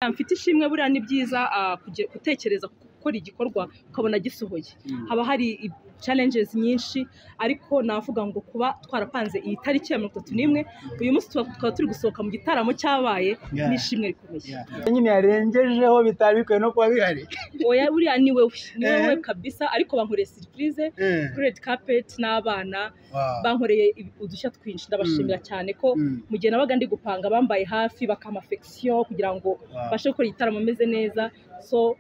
Mfite ishimwe buriya ni byiza gutekereza gukora igikorwa ukabona gisohoye, haba hari challenges nyinshi ariko navuga ngo kuba twarapanze iyi tariki ya mirongo itatu n'imwe, uyu munsi tukaba turi gusohoka mu gitaramo cyabaye ni ishimwe rikomeye. nyine yarengejeho bitari bikwiye no kuba bihari Oya buriya ni wowe, ni Eh. wowe kabisa ariko bankoreye surprise kuri red carpet n'abana Wow. bankoreye ibi- udushya twinshi ndabashimira cyane ko Mm. mu gihe nabaga ndi gupanga bambaye hafi bakampa affection kugira ngo Wow. mbashe gukora igitaramo ameze neza so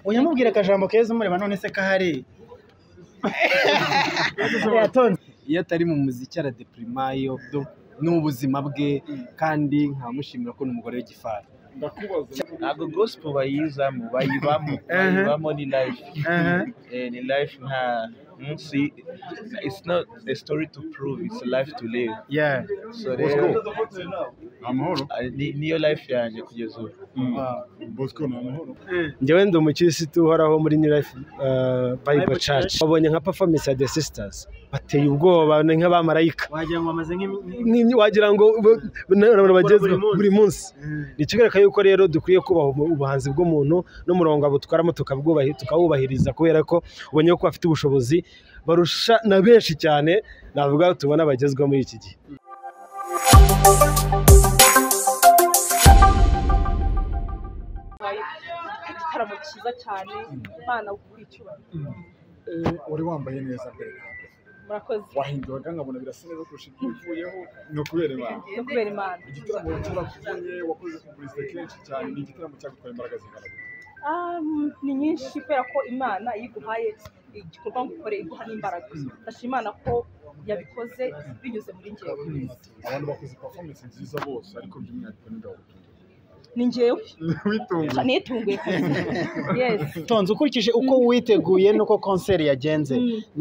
oya mubwire akajambo keza umureba none se kahari yatonze iyo atari mu muziki aradepirima iyo ni ubuzima bwe kandi nkamushimira ko ni umugore w'igifari ntabwo gospel bayizamo bayibamo bayibamo ni life Eh, ni life nta munsi it's not a story to prove it's a life to live yeah so rero amahoro ah, ni- niyo life yanjye kugeza ubu bosco ni amahoro njyewe ndi umukirisitu uhoraho muri new life uh, bible church wabonye nka performance ya the sisters bateye ubwoba ni nk'abamarayika wagira ngo amaze nk'imi- Ni- wagira ngo bo- na- na- bagezwe Buri munsi. buri munsi ni ikigaragara yuko rero dukwiye kubaha ubu- ubuhanzi bw'umuntu n'umurongo abutwaramo tukabwubahi- tukawubahiriza kubera ko ubonye ko bafite ubushobozi barusha na benshi cyane navuga tubona bagezweho muri iki gihe igitaramo cyiza cyane imana kwicyubahiro wari wambaye neza mbere na mbere. murakoze wahinduraga nkabona birasa neza kurusha ibyo uvuyeho ni ukubera imana no kubera imana igitaramo cyarakuvuye wakoze publicite kenshi cyane ni igitaramo cyagutwaye imbaraga zingana gute? Ah, ni nyinshi kubera ko imana iyo iguhaye igikorwa ngo ukore iguha n'imbaraga ndashima imana ko yabikoze binyuze muri ngewe abantu bakoze performance nziza bose ariko by'umwihariko ni gawe ni ngewe witunguye nitunguye yesi tonze ukurikije uko witeguye n'uko konseri yagenze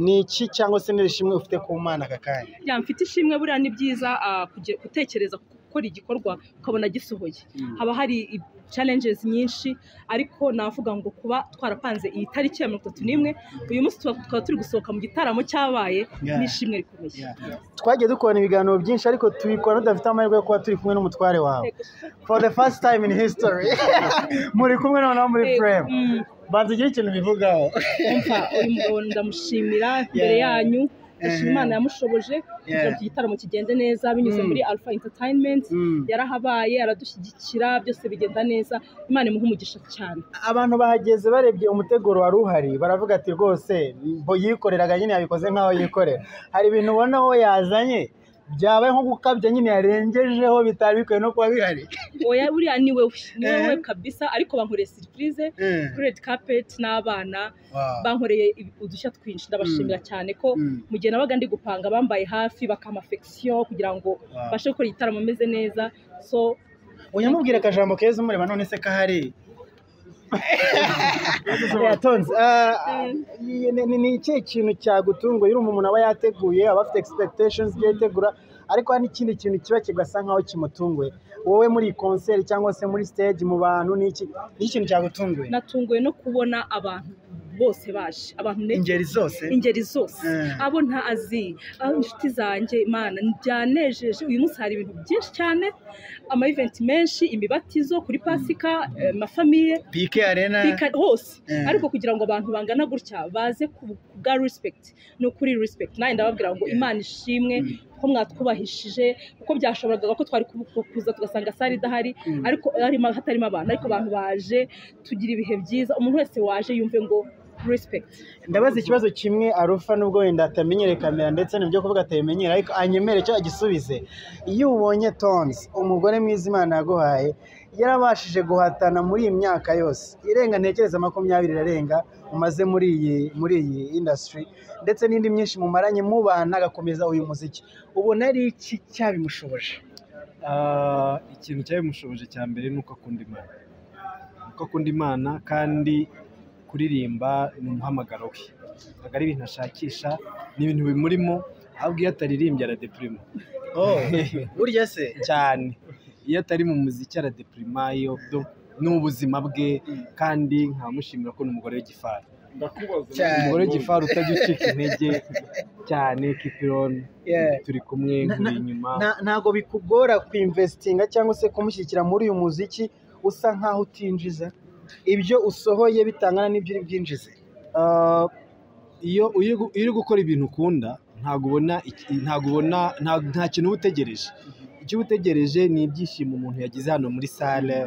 ni iki cyangwa se n'irishimwe ufite ku mana aka kanya ya mfite ishimwe buriya ni byiza ah, kuge- gutekereza gukora igikorwa ukabona gisohoye haba hari i- challenges nyinshi ariko navuga ngo kuba twarapanze iyi tariki ya mirongo itatu n'imwe uyu munsi tuba- tukaba turi gusohoka mu gitaramo cyabaye Yeah. ni ishimwe rikomeye twagiye dukora ibiganiro byinshi ariko tubikora tudafite amahirwe yo kuba turi kumwe n'umutware wawe for the first time in history muri kumwe noneho muri Eh, frame mm, banza ugire ikintu bivugaho umva uyu mugabo ndamushimira imbere Yeah. yanyu ndashima Mhm. imana yamushoboje kugira ngo iki gitaramo kigende neza binyuze Mm. muri alpha entertainment Mm. yarahabaye aradushyigikira byose bigenda neza imana imuhe umugisha cyane abantu bahageze barebye umuteguro wari uhari baravuga ati rwose mbo yikoreraga nyine yabikoze nk'aho yikorera hari ibintu ubona aho yazanye byabaye nko gukabya nyine yarengejeho bitari bikwiye no kuba bihari oya buriya ni wowe ni Eh. wowe kabisa ariko bankoreye surprise kuri red carpet n'abana Wow. bankoreye ibi- udushya twinshi ndabashimira cyane ko Mm. mu gihe nabaga ndi gupanga bambaye hafi bakampa affection kugira ngo Wow. mbashe gukora igitaramo ameze neza so Oya mubwire akajambo keza umureba none se kahari yatonze Ah, ni- ni- ni ikihe kintu cyagutunguye urumva umuntu aba yateguye aba afite expectations ibyo yitegura ariko hari n'ikindi kintu kiba kigasa nkaho kimutunguye wowe muri iyi konseri cyangwa se muri stage mu bantu ni iki ni iki kintu cyagutunguye natunguwe no kubona abantu bose baje abantu ne- ingeri zose ingeri zose Eh. abo ntazi abo inshuti zanjye imana byanejeje uyu munsi hari ibintu byinshi cyane ama event menshi imibatizo kuri pasika eh, amafamiye pike arena Pika- hose Eh. ariko kugira ngo abantu bangana gutya baze ku ku bwa respect ni ukuri respect nanjye ndababwira ngo imana ishimwe ko mwatwubahishije kuko byashoboraga ko twari kubu- kuza tugasanga sare idahari ariko harimo- hatarimo abantu ariko abantu baje tugira ibihe byiza umuntu wese waje yumve ngo respect ndabaza ikibazo kimwe arufa nubwo wenda atamenyere kamera ndetse n'ibyo kuvuga atabimenyera ariko anyemere cyo agisubize iyo ubonye tons umugore mwiza imana yaguhaye yarabashije guhatana muri iyi myaka yose irenga ntekereza makumyabiri irarenga umaze muri iyi muri iyi industry ndetse n'indi myinshi mumaranye mubana agakomeza uyu muziki ubona ari iki cyabimushoboje Ah, ikintu cyabimushoboje cya mbere ni uko akunda imana uko akunda imana kandi kuririmba ni umuhamagaro we ntabwo ari ibintu ashakisha ni ibintu bimurimo ahubwo iyo ataririmbye aradepirima burya se cyane iyo atari mu muziki aradepirima iyo ni ubuzima bwe kandi nkamushimira ko ni umugore w'igifari umugore w'igifari utajya ucika intege cyane kipironi Yeah. turi kumwe Na- nguri inyuma nta- ntago bikugora kuinvestinga cyangwa se kumushyigikira muri uyu muziki usa nkaho utinjiza ibyo usohoye bitangana n'ibyo uri bwinjize Ah, iyo iyo uri gukora ibintu ukunda ntabwo ubona iki- ntabwo ubona nta- nta kintu uba utegereje icyo uba utegereje ni ibyishimo umuntu yagize hano muri sale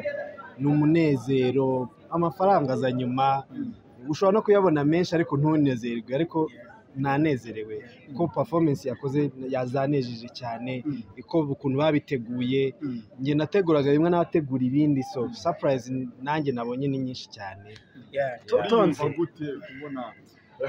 ni umunezero amafaranga aza nyuma ushobora no kuyabona menshi ariko ntunezerwe ariko nanezerewe ko performance yakoze yazanejeje cyane iko ukuntu babiteguye njye nateguraga bimwe n'abategura ibindi so surprise nanjye nabonye ni nyinshi cyane utonze gute kubona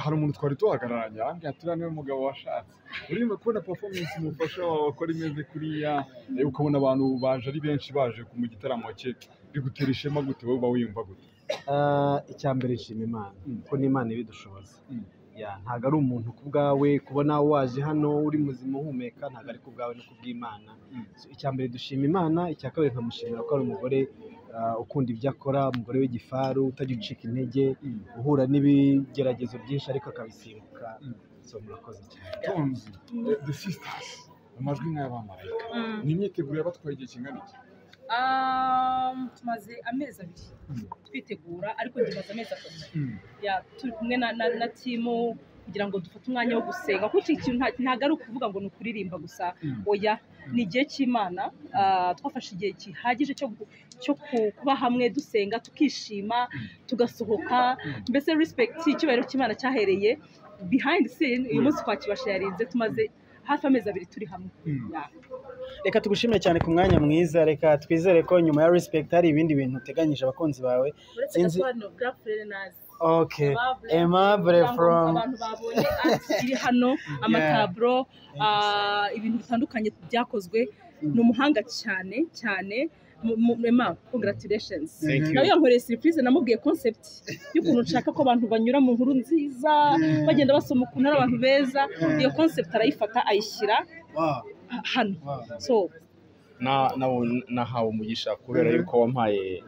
hari umuntu twari tuhagararanye arambwira ati uriya niwe mugabo washatse urimo kubona performance umufasha wawe wakora imeze kuriya eh, ukabona abantu baje ari benshi baje mu gitaramo cye bigutera ishema gute wowe uba wiyumva gute Ah, icya mbere nshima imana ko n'imana ibidushoboza Mm. Ya, ntabwo ari umuntu ku bwawe kubona waje hano uri muzima uhumeka ntabwo ari ku bwawe no ku bw'imana Mm. So, icya mbere dushima imana icya kabiri nkamushimira ko ari umugore ah, ukunda ibyo akora umugore w'igifaru utajya ucika intege uhura n'ibigeragezo byinshi ariko akabisimbuka Mm. so murakoze cyane tonzi eh, the sisters amajwi nk'ay'abamarayika ni imyiteguro yabatwaye igihe kingana iki Um, tumaze amezi abiri twitegura ariko tumaze amezi atatu Ya, turi kumwe na, na, na timu kugira ngo dufate umwanya wo gusenga kuko iki kintu nta- ntabwo ari ukuvuga ngo ni ukuririmba gusa Mm. oya ni igihe cy'imana Ah, twafashe igihe gihagije cyo gu- cyo ku- kuba hamwe dusenga tukishima tugasohoka mbese respect icyubahiro cy'imana cyahereye behind scene uyu munsi twakibasha yarinze tumaze hafi amezi abiri turi hamwe Ya. reka tugushimire cyane ku mwanya mwiza reka twizere ko nyuma ya respect hari ibindi bintu uteganyije abakunzi bawe uretse Sinzi- ko hano Black Friday ok aimable from abantu babonye art iri hano amataburo ah, ibintu bitandukanye byakozwe ni umuhanga cyane cyane Mu- mu- Emma, congratulations Thank you. nawe yankoreye surprise namubwiye concept y'ukuntu nshaka ko abantu banyura mu nkuru nziza bagenda basoma ukuntu ari abantu beza iyo concept arayifata ayishyira Wow, ah, hano wow. so na- na- nahawe umugisha kubera Mhm. yuko wampaye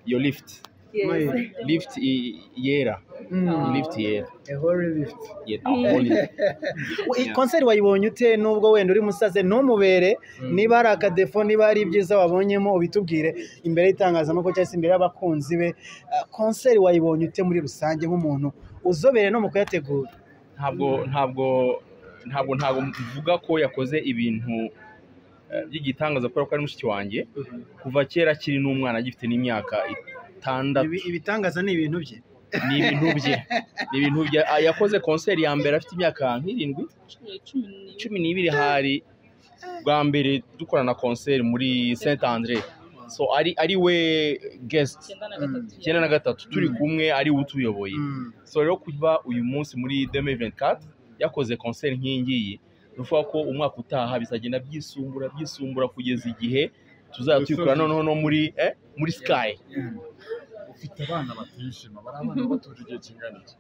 iyo lift yes. lift i- yera Mm. lift yera A holy lift. Yera. Mm. Holy- Iyi konseri wayibonye ute nubwo wenda uri musaze ntumubere niba hari akadefo niba hari ibyiza wabonyemo ubitubwire imbere y'itangazamakuru cyangwa se imbere y'abakunzi be Ah, konseri wayibonye ute muri rusange nk'umuntu uzobere no mu kuyategura ntabwo ntabwo ntabwo ntabwo mvuga ko yakoze ibintu eh, by'igitangaza kubera ko ari mushiki wanjye kuva kera akiri n'umwana agifite n'imyaka itandatu Ibi- ibitangaza ni ibintu bye ni ibintu bye ni ibintu bye Ah, yakoze konseri ya mbere afite imyaka nk'irindwi Cumi n'ibiri. cumi n'ibiri hari bwa mbere dukora na konseri muri Saint Andre so ari ari we guest Icyenda na gatatu. icyenda na gatatu turi kumwe ari we utuyoboye Mm. so rero kuva uyu munsi muri 2024 yakoze konseri nk'iyi ngiyi bivuga ko umwaka utaha bizagenda byisumbura byisumbura kugeza igihe tuzaba tuyikora noneho no muri eh, muri sky ufite abana batishima bari abana batuje igihe kingana iki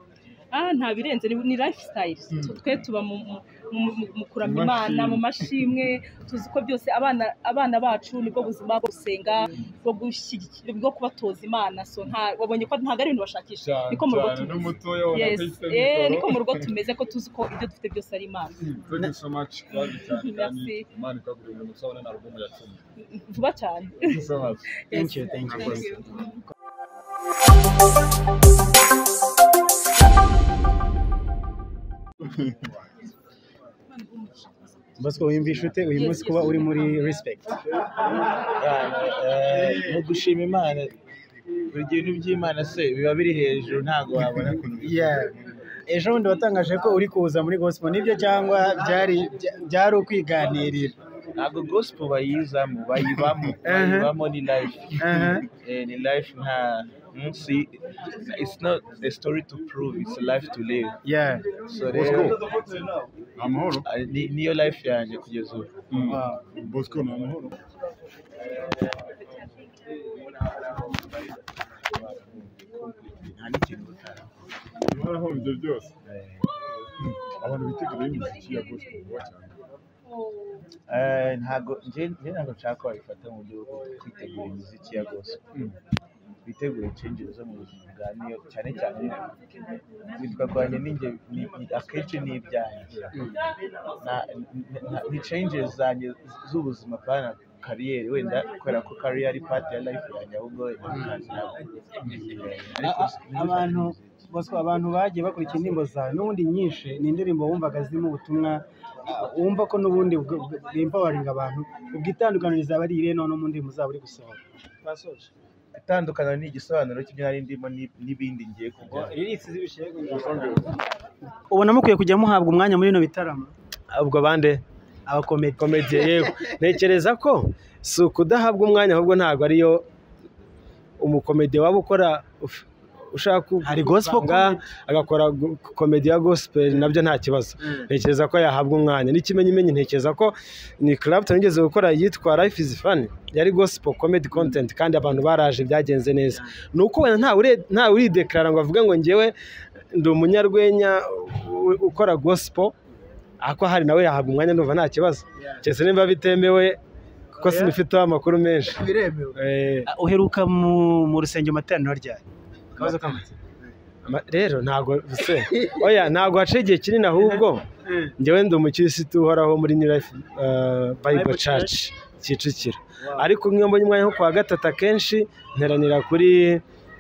Ah, nta birenze ni, ni lifestyle Tu- twe tuba mu, mu, mu- mu- mu kuramya Mu imana mashimwe. mu mashimwe tuzi ko byose abana abana bacu nibwo buzima bwo gusenga bwo gushyigikira bwo kubatoza imana so nta wabonye ko ntabwo ari ibintu bashakisha cyane niko mu rugo cyane tumeze n'umutoya wa yes Nakayise eh Mikoro. niko mu rugo tumeze ko tuzi ko ibyo dufite byose ari imana Thank you so much. Love you cyane kandi Merci. Imana ikagurira umugisha ubone na album ya cumi. vuba cyane Thank you so much. Thank you, thank you. Thank you. Bosco wiyumvisha ute uyu munsi kuba uri muri respect ni ugushima imana buri gihe ibintu by'imana se biba biri hejuru ntabwo wabona ukuntu bimeze. ejo bundi watangaje ko uri kuza muri gospel nibyo cyangwa byari byari ukwiganirira ntabwo gospel bayizamo bayibamo bayibamo ni life Eh, ni life nta hmm, si it's not a story to prove it's a life to live Yeah. so rero Amahoro. ah, ni- niyo life yanjye kugeza ubu Wow. Bosco ni amahoro. nta n'ikintu utari Uhoraho ibyo byose. Abantu bitegura imiziki ya gospel vuba cyane. Eh, ntabwo njye njye ntabwo nshaka ko babifata mu buryo bwo kwitegura imiziki ya gospel bitegure inshinjiro zo mu buzima bwa niyo cyane cyane witwa kwanjye ninjye ni- ni- akenshi ni ibyanjye Na- na- na- ni changes zanjye z'ubuzima pana kariyeri wenda kubera ko kariyeri ari pati ya life yanjye ahubwo wenda ntabwo. Ariko A- a- abantu bosco abantu bagiye bakurikira indirimbo zawe n'ubundi nyinshi ni indirimbo wumvaga zirimo ubutumwa ah, wumva ko n'ubundi bw- bw- bwimpawaringa abantu ubwo itandukaniro rizaba ari irihe noneho mu ndirimbo zabo uri gusohora itandukaniro ni igisobanuro cy'ibyo nari ndimo ni- n'ibindi ngiye kujya ubona mukwiye kujya muhabwa umwanya muri bino bitaramo ubwo bande abakomedi komedi yego ntekereza ko si ukudahabwa umwanya ahubwo ntabwo ariyo umukomedi waba ukora uf- ushaka ku- Hari gospel kuvanga, agakora gu- komedi ya gospel nabyo nta kibazo ntekereza ko yahabwa umwanya n'ikimenyimenyi ntekereza ko ni clapton nigeze gukora yitwa life is fun yari gospel comedy content kandi abantu baraje byagenze neza ni uko wenda ntawe ure- ntawe urideklara ngo avuge ngo njyewe ndi umunyarwenya u- u- ukora gospel ako hari nawe yahabwa umwanya ndumva nta kibazo keretse niba bitemewe kuko sinifiteho amakuru menshi biremewe Eh, Ah, uheruka mu, mu rusengero materaniro ryari akabazo kamatse ama- rero ntabwo se oya ntabwo haciye igihe kinini ahubwo njyewe ndi umukirisitu uhoraho muri new life uh, bible church kicukiro ariko nk'iyo mbonye umwanya nko kuwa gatatu akenshi nteranira kuri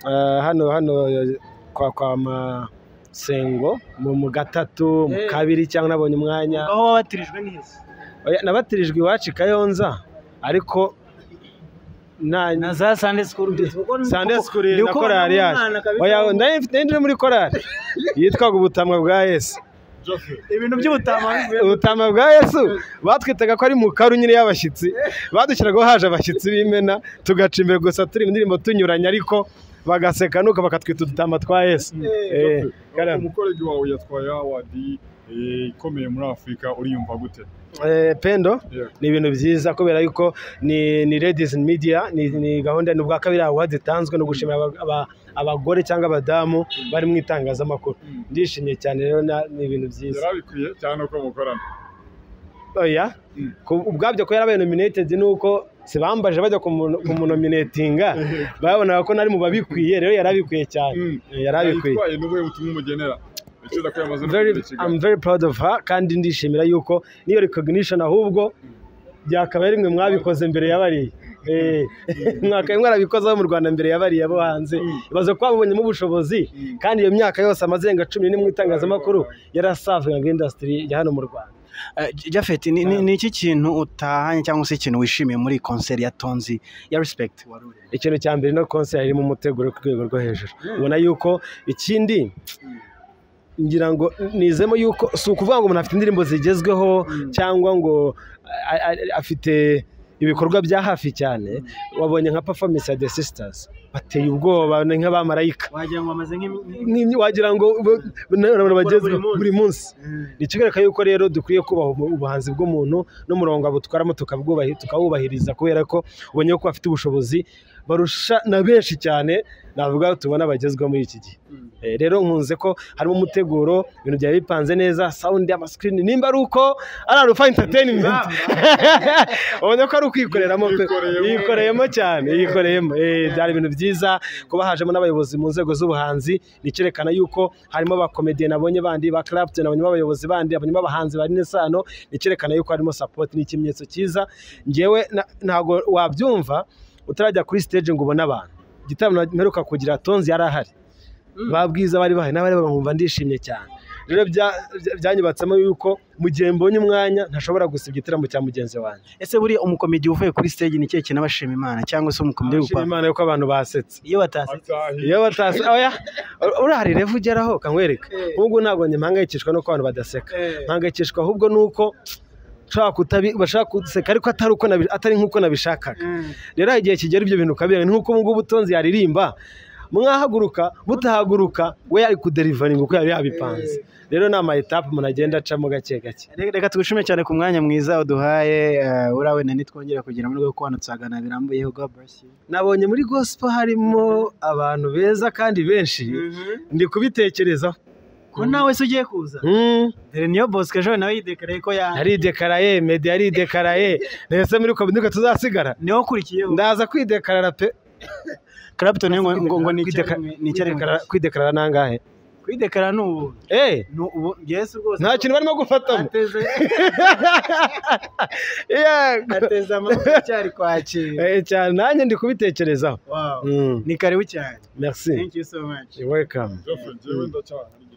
uh, hano hano eh, kwa kwa masengo mu mu gatatu mu Eh. kabiri cyangwa nabonye umwanya aho wabatirijwe neza Oya, nabatirijwe iwacu i kayonza ariko nta na za sande sikuru Sunday school na korali yacu oya nayo mfite nayo ndi muri korali yitwaga ubutamwa bwa yesu ibintu by'ubutama ubutama bwa yesu batwitaga ko ari mu karunyiri y'abashyitsi badushyiragaho haje abashyitsi b'imena tugaca imbere gusa turi mu ndirimbo tunyuranye ariko bagaseka nuko bakatwita udutama twa yesu Eh, karame. umukorege wawe yatwaye awadi eh, ikomeye muri afurika uriyumva gute Eh, pendo Yeah. ni ibintu byiza kubera yuko ni ni ladies in media ni, ni gahunda ni ubwa kabiri awards itanzwe no gushimira aba- aba- abagore cyangwa abadamu bari mu itangazamakuru ndishimye cyane rero na- ni ibintu byiza yarabikwiye cyane uko mukorana oya ku- ubwabyo ko yarabaye nominated nuko sibambaje bajya kumu- kumunominatinga babonaga ko nari mu babikwiye rero yarabikwiye cyane yarabikwiye yitwaye n'ubuhe butumwa umugenera Ntekereza ko yamaze no very, kugira ikiganiro. I'm very proud of her kandi ndishimira yuko niyo recognition ahubwo byakaba ari mwe mwabikoze mbere ya bariya Eh, mwakabaye mwarabikozeho mu rwanda mbere ya bariya bo hanze ibaze ko babibonyemo ubushobozi kandi iyo myaka yose amazenga cumi n'imwe mu itangazamakuru yarasavingaga industry ya hano mu rwanda jafeti ni- ni ni iki kintu utahanye cyangwa se ikintu wishimiye muri konseri ya tonzi ya respect ikintu cya mbere no konseri irimo umuteguro ku rwego rwo hejuru ubona yuko ikindi ngira ngo nizemo yuko si ukuvuga ngo umuntu afite indirimbo zigezweho cyangwa ngo a- a- afite ibikorwa bya hafi cyane wabonye nka performance ya the sisters bateye ubwoba ni nk'abamarayika wagira ngo amaze nk'imi- Ni- wagira ngo bo- na- na- bagezweho munsi. buri munsi ni ikigaragara yuko rero dukwiye kubaha ubu- ubuhanzi bw'umuntu n'umurongo abutwaramo tukabwubahi- tukawubahiriza kubera ko ubonye ko bafite ubushobozi barusha na benshi cyane navuga tubona bagezweho muri iki gihe Eh, rero nkunze ko harimo umuteguro ibintu byari bipanze neza sound amasikirini nimba ari uko ari arufa entertainment ubonye ko ari ukwikoreramo pe. yikoreyemo cyane yikoreyemo Eh, byari ibintu byiza kuba hajemo n'abayobozi mu nzego z'ubuhanzi ni icyerekana yuko harimo abakomediye nabonye bandi ba Clapton nabonye abayobozi bandi nabonye abahanzi bari n'isano ni icyerekana yuko harimo support ni ikimenyetso cyiza ngewe na- ntabwo wabyumva utarajya kuri stage ngo ubone abantu igitaramo mperuka kugira tonzi yari ahari ba bwiza bari bahari n'abari bamwumva ndishimye cyane rero bya- bya- byanyubatsemo yuko mu gihe mbonye umwanya ntashobora gusibya igitaramo cya mugenzi wanjye ese buriya umukomedi uvuye kuri stage ni ikihe kintu abashima imana cyangwa se umukomedi uri nshima gupanga imana yuko abantu basetse iyo batasetse Atahiye. iyo batase oya urahari revu ugeraho ukanywereka ubwo ntabwo njye mpangayikishwa nuko abantu badaseka mpangayikishwa ahubwo nuko nshobora kutabi bashaka guseka ariko atari uko nabi- atari nk'uko nabishakaga rero hari igihe kigera ibyo bintu ukabiranga ni nk'uko ubu ngubu utonzi yaririmba mwahaguruka butahaguruka we ari kuderivaringa uko yari yabipanze rero ni ama etape umuntu agenda acamo gake gake Reka- reka tugushime cyane ku mwanya mwiza waduhaye eh, uriya wenda ntitwongera kugira muri rwego ko hano tuzaganira birambuyeho god bless you nabonye muri gospel harimo abantu beza kandi benshi ndi kubitekerezaho ko nawe se ugiye kuza Mm. dore niyo bosco ejo nawe yidekareye ko ya yaridekaraye medi yaridekaraye ntese muri komini tuzasigara niwo ukurikiyeho ndaza kwidekarara pe Clapton ngo ngo ngo ni Kwideka- icyari- ni icyari- kwidekarara- kwidekarara nangahe kwidekara ni ubu eee ni ubu yesu rwose nta kintu barimo gufatamo ateze Yego. ateze amaboko cyari kwakira Eh, cyane nanjye ndi kubitekerezaho wow Mm, ni karibu cyane merci thank you so much welcome byose njyewe ndacyahanagira